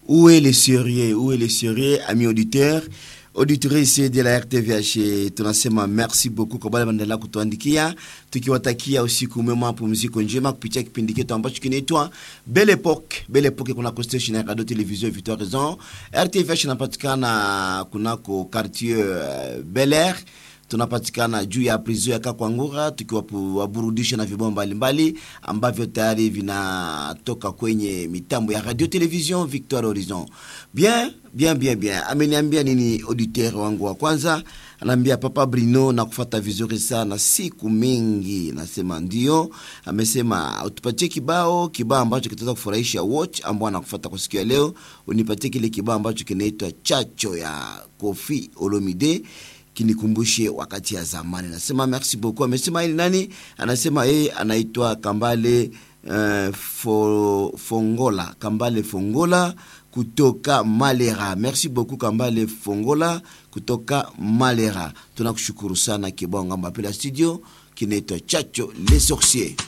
Où est le sérieux Où est le sérieux, amis auditeurs auditrice de la RTVH tunasema merci beaucoup kwa wale wanaendelea kutuandikia tukiwatakia usiku mwema mapumziko njema kupitia kipindi chetu ambacho kinaitwa Belle Epoque. Belle Epoque kunako station ya radio television Victoire Raison. RTVH inapatikana kunako quartier uh, Bel Air tunapatikana juu ya prison ya Kakwangura tukiwaburudisha na vibao mbalimbali ambavyo tayari vinatoka kwenye mitambo ya radio television Victoire Horizon. Bien, bien, bien, bien. Ameniambia nini auditeur wangu wa kwanza? Anaambia Papa Brino na kufata vizuri sana siku mingi. Nasema ndio. Amesema utupatie kibao, kibao ambacho kitaweza kufurahisha watch ambao anakufata kwa siku ya leo. Unipatie kile kibao ambacho kinaitwa Chacho ya Kofi Olomide kinikumbushe wakati ya zamani. Nasema merci beaucoup. Amesema ili nani? Anasema yeye anaitwa Kambale uh, fo, Fongola, Kambale Fongola kutoka Malera. Merci beaucoup Kambale Fongola kutoka Malera. Tunakushukuru sana kibao ngamba pela studio kinaitwa Chacho les sorciers.